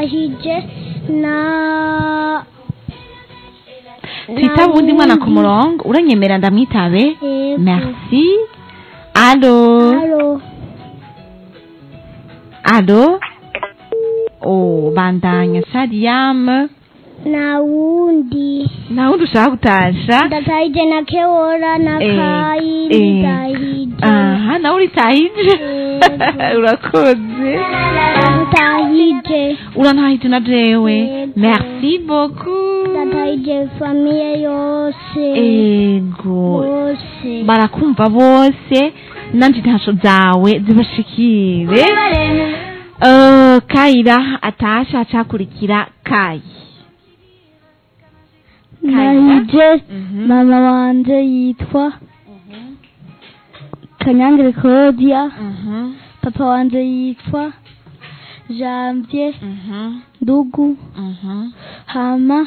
ndatahije na twitaba uwundi mwana ku murongo uranyemera ndamwitabe Yego. merci alo Alo. alo oh bandanya shariyamu na wundi nta wundi ushaka gutasha ndatahije na kewora na Eh, kayi eh. ndatahije aha nawe uritahije Yego. urakoze ndatahije urantahije na jewe Yego. merci beaucoup ndatahije famiye yose ego bose barakumva bose nanje intasho zawe zibashikire Eh, kayira atasha acakurikira kayi nahije Mhm. mama wanje yitwa kanyangire claudia Mhm, papa wanje yitwa janvier mhm, ndugu mhm, hama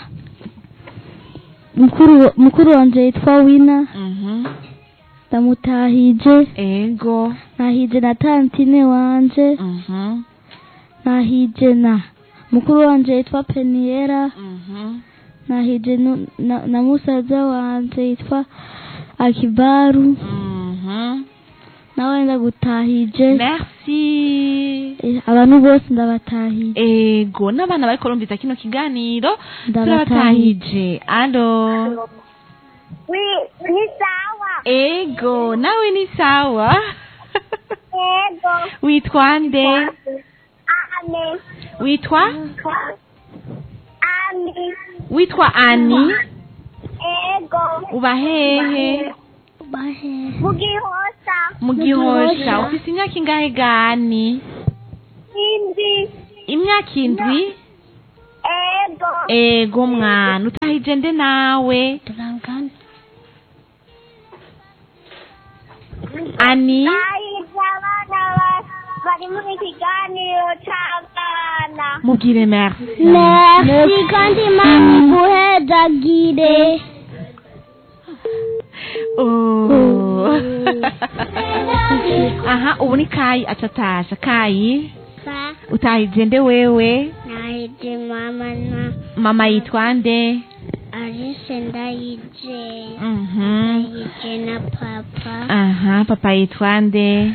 mukuru mukuru wanje yitwa wina mhm. ndamutahije ego nahije na tantine wanje Mhm, nahije na mukuru wanje yitwa peniera mhm. nahije nu- na, na musaza wanje yitwa akibaru Mhm. nawe ndagutahije merci Eh, abantu bose ndabatahije ego n'abana bariko rumviza kino kiganiro ndabatahije turabatahije alo Wi, ni sawa. ego nawe ni sawa Ego. witwa nde Ame. witwa Ami. witwa ani Ego. uba hehe Mugihosa. mu gihosha ufise imyaka ingahe gani Indi. imyaka indwi Ego. ego mwana utahije nde nawe ani Ahije abana ba- bari muri kiganiro c'abana. mubwire merci merci kandi imana iguhezagire Oh. aha ubu ni kayi acatasha kayi Sa. utahije nde wewe Nahije mama na mama yitwa nde Alice ndayije. Mhm. Ndayije na papa. aha papa yitwa nde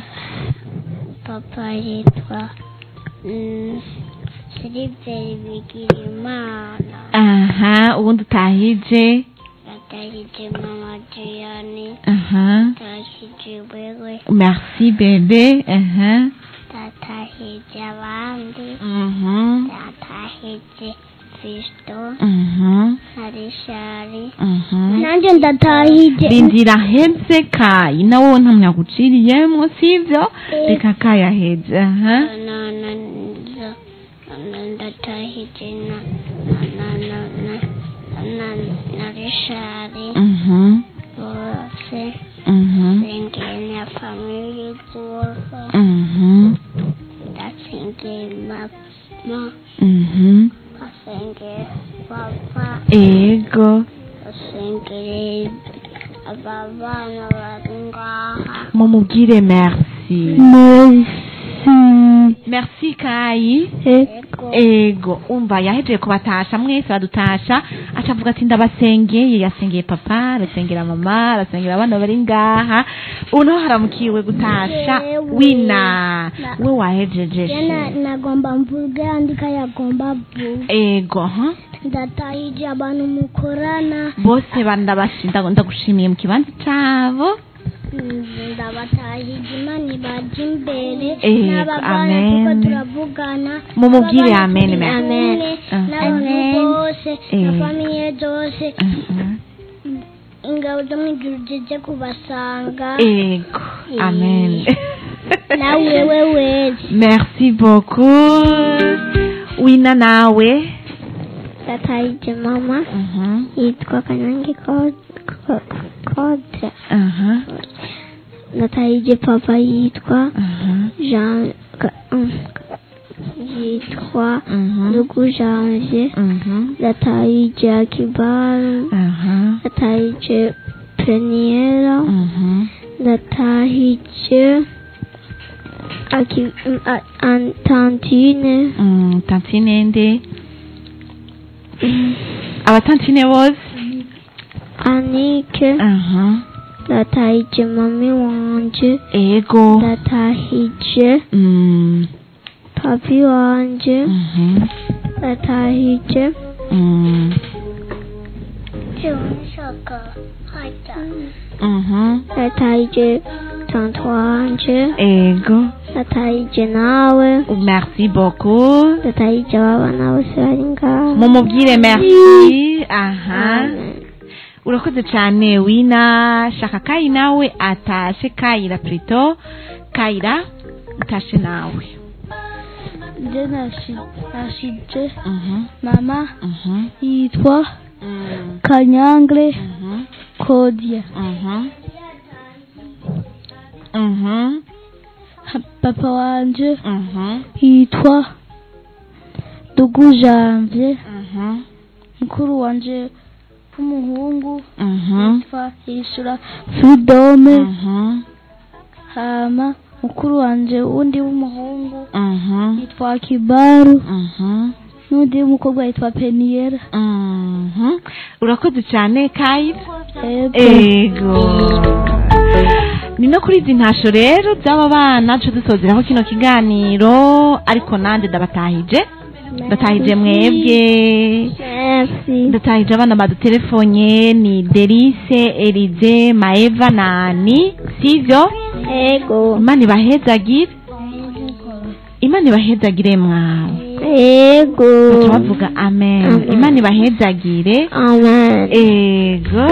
Papa yitwa mm, Siliveri Bigirimana. aha ubundi utahije Ndahije mama Diane. aha Ndahije wewe. merci bebe aha Ndahije abandi. mhm Ndahije Fisto. mhm Na Rishari. mhm nanjye ndatahije rindira heze kayi nawe nta myaguciriyemo sivyo reka kayi aheze aha Na na na na ndahije na na na na na na Rishari. mhm Bose. mhm Singing a family zose. mhm Ndasengera mama. mhm Ndasengera papa. ego Ndasengera aba bana bari ngaha. mumubwire merci merci merci kayi Ego. ego umva yahejeje kubatasha mwese badutasha acavuga ati ndabasengeye yasengeye papa arasengera mama arasengera abana bari ngaha ubu naho haramukiwe gutasha Jewe. wina Na- we wahejeje jana she. nagomba mvuge andika yagomba vuga ego ha ndatahije abantu mukorana bose bandabashinda ndagushimiye mu kibanza cabo Mm, ndabatahije imana ibaje imbere Ego, n'ababana amen. tuko turavugana Mumubwire Ababana amen, turi amen. kumwe, Amen. n'abantu Amen. bose na Ego. famiye zose Mhm. ingabo zo mu ijuru zije kubasanga ego amen nawe wewe wese merci beaucoup wina nawe Ndatahije mama. Mhm. Yitwa Kanyange Kodre. aha Ndatahije papa yitwa aha Jean. Ka- um, Yitwa Mhm. Ndugu Janvier. Mhm. Ndatahije Akibaru. aha Ndatahije Peniera. Mhm. Ndatahije Aki, mm, a- an- tantine. Mm, tantine nde abatantine bose Anike. aha Ndatahije mami wanje. ego Ndatahije Mm, papi wanje. mhm, Ndatahije. mm, mhm, Ndatahije tante wanje. ego Ndatahije nawe. merci beaucoup Ndatahije abana bose bari ngaho. mumubwire merci aha Amen. urakoze cyane wina shaka kayi nawe atashe kayira plito kayira utashe nawe nje nashi- nashije Mhm, mama mhm, yitwa mm, kanyangre mhm, kodia mhm, mhm, papa wanje mhm, yitwa dugu janvier mhm, mukuru wanje w'umuhungu mhm, yitwa yishura fridome mhm, hama mukuru wanje wundi w'umuhungu mhm, yitwa kibaru mhm, n'undi w'umukobwa yitwa peniyera mhm. urakoze cyane kayira ego ego ni no kuri izi ntasho rero by'aba bana duce dusozeraho kino kiganiro ariko nanjye ndabatahije ndatahije mwebwe Merci. ndatahije abana badutelefonye ni derise erize maeva na ani sivyo Ego. imana ibahezagire imana ibahezagire mwawe Ego. baca bavuga amen Amen. imana ibahezagire Amen. ego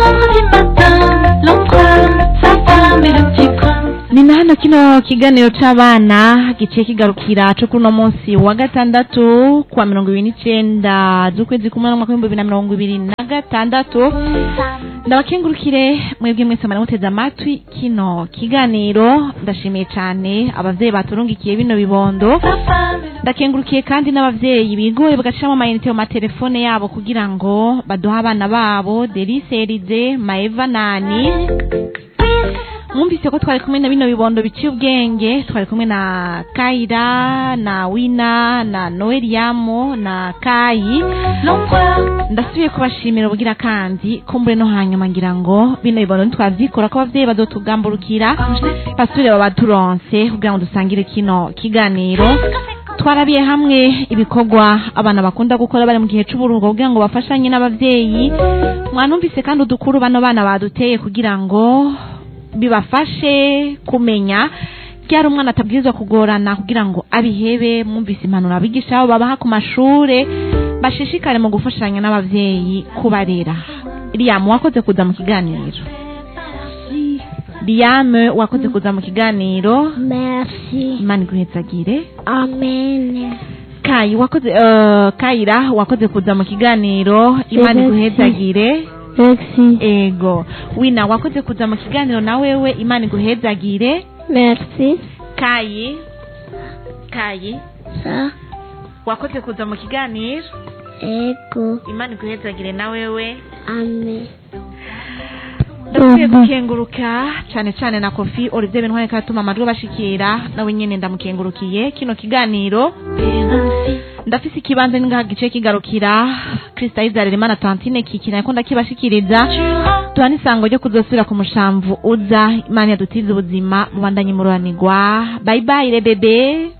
ni na hano kino kiganiro c'abana giciye kigarukira co kuri uno munsi wa gatandatu kuwa mirongo ibiri n'icenda z'ukwezi kumwe n'umwaka w'ibihumbi bibiri na mirongo ibiri na gatandatu ndabakengurukire mwebwe mwese mwari muteze amatwi kino kiganiro ndashimiye cane abavyeyi baturungikiye bino bibondo ndakengurukiye kandi n'abavyeyi bigoye bagashiramo amayinite mu matelefone yabo kugira ngo baduhe abana babo derise erize maeva nani mwumvise ko twari kumwe na bino bibondo biciye ubwenge twari kumwe na kayira na wina na noeliyamu na kayi ndasubiye kubashimira ubugira kandi kumbure no hanyuma ngira ngo bino bibondo ntitwavyikora ko abavyeyi bazotugamburukira basubire babaturonse kugira ngo dusangire kino kiganiro twarabiye hamwe ibikorwa abana bakunda gukora bari mu gihe c'uburuhuko kugira ngo bafashanye n'abavyeyi mwanumvise kandi udukuru bano bana baduteye kugira ngo bibafashe kumenya ryari umwana atabwirizwa kugorana kugira ngo abihebe mwumvise impanuro abigisha babo babaha ku mashure bashishikare mu gufashanya n'abavyeyi kubarera Liam wakoze kuza mu kiganiro Liam wakoze kuza mu kiganiro Merci. imana iguhezagire Amen. kayi wakoze uh, kayira wakoze kuza mu kiganiro imana Merci. iguhezagire merci ego wina wakoze kuza mu kiganiro na wewe imana iguhezagire Merci. kayi kayi Ça. wakoze kuza mu kiganiro Ego. imana iguhezagire na wewe Amen. ndakwiye gukenguruka cyane cyane na kofi olivier bintware katuma amajwi bashikira nawe nyene ndamukengurukiye kino kiganiro ndafise ikibanza ningaha gice kigarukira krista izarira imana tantine kikina ko ndakibashikiriza duha n'isango ryo kuzosubira ku mushamvu uza imana yadutize ubuzima mubandanye mururanirwa bye bye rebebe